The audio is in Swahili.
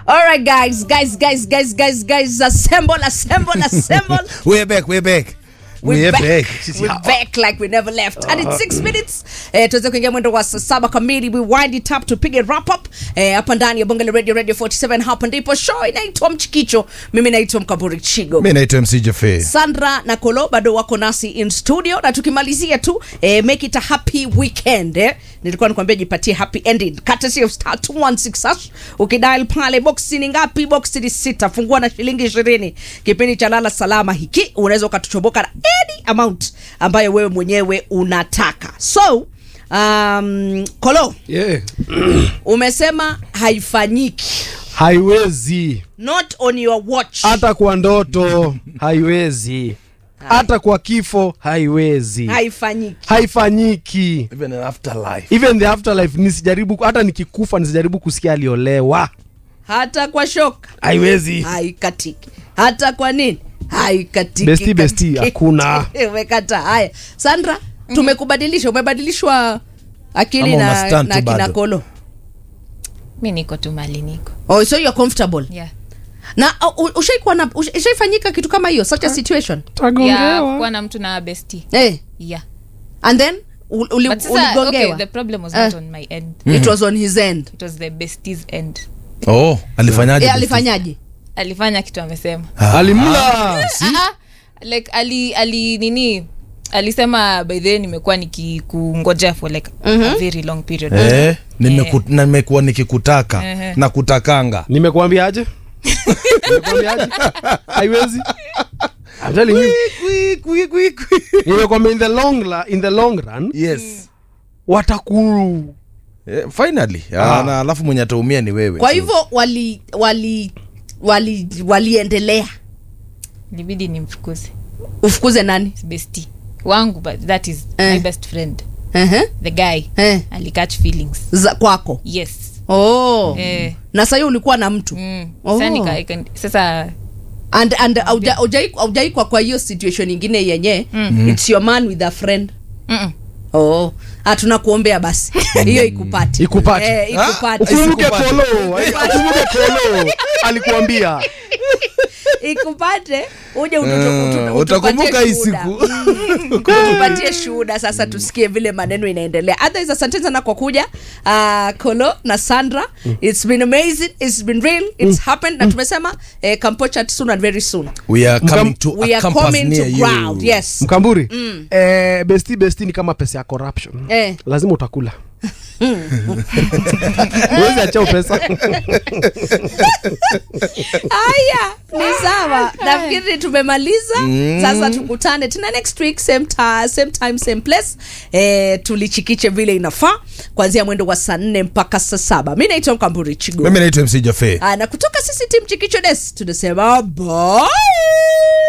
All right, guys, guys, guys, guys, guys, guys, assemble, assemble, assemble. We're back, we're back. We're, back. Sisi We're hapa. back like we never left. And in six minutes eh, tuweze kuingia mwendo wa saa saba kamili. We wind it up tupige wrap up eh, hapa ndani ya Bonge la Radio Radio 47. Hapa ndipo show inaitwa Mchikicho. Mimi naitwa Mkaburi Chigo. mi naitwa mc jefe Sandra na Kolo bado wako nasi in studio, na tukimalizia tu eh, make it a happy weekend eh. Nilikuwa nikwambia jipatie happy ending, courtesy of star 216 hash. Ukidial pale box ni ngapi? Box ni sita, fungua na shilingi ishirini. Kipindi cha lala salama hiki unaweza ukatuchoboka na any amount ambayo wewe mwenyewe unataka. So um, Kolo yeah. umesema haifanyiki, haiwezi not on your watch. hata kwa ndoto haiwezi hata kwa kifo haiwezi haifanyiki. haifanyiki even in afterlife even the afterlife nisijaribu hata nikikufa nisijaribu kusikia aliolewa hata kwa shoka haiwezi haikatiki hata kwa nini haikatiki Besti, besti, katiki. hakuna. umekata haya sandra tumekubadilisha umebadilishwa akili Ama na, una stand na tu kina bado? kolo mi niko tu mali niko oh, so you're comfortable yeah. na uh, u- ushaikuwa na usha- ushaifanyika kitu kama hiyo such a situation yeah, kuwa na mtu na besti eh yeah. and then ul- uli- but sasa okay, uligongewa the problem was Eh. not on my end it was on his end it was the besties end oh alifanyaje eh, alifanyaje alifanya kitu amesema alimla Ah, ah, like ali ali nini alisema by the way nimekuwa nikikungojea for like a very long period eh, nimeku- na nimekuwa nikikutaka Ehe. na kutakanga nimekuambiaje nimekuambiaje haiwezi I'm telling you Kwi, kwi, kwi, kwi. nimekwambia in the long la, in the long run yes watakuru eh, finally Ah. ah. na alafu mwenye ataumia ni wewe kwa So, hivyo wali wali wali waliendelea libidi nimfukuze ufukuze nani besti wangu but that is Eh. my best friend uh-huh. the guy eh. alicatch feelings za kwako yes oh. eh, na sahii ulikuwa na mtu mm. Oh. Sasa nika- ika- sasa and and hauja- haujai- haujaikwa kwa hiyo situation ingine yenye mm. it's your man with a friend mm-mm. oh ah, tunakuombea basi hiyo ikupate Ikupate. eh, ikupate ukumbuke Isikupate. kolo ukumbuke kolo alikuambia ikupate uje ututu- Mm, utu- utakumbuka utupatie hii shuhuda. siku. Mm, utupatie shuhuda sasa tusikie vile maneno inaendelea otherwise asante sana kwa kuja uh, kolo na sandra it's been amazing it's been real it's happened na tumesema eh, kampocha soon and very soon we are coming Mkam- to we a are campus coming to near you. ground yes mkamburi eh, besti besti ni kama pesa ya corruption Eh. lazima utakula uwezi achao pesa haya ni sawa nafikiri tumemaliza sasa tukutane tena next week same, ta, same time same place eh, tulichikiche vile inafaa kuanzia mwendo wa saa nne mpaka saa saba mi naitwa mkamburi chigo mimi naitwa mc jafe Ah, na kutoka sisi tim chikicho des tunasema bye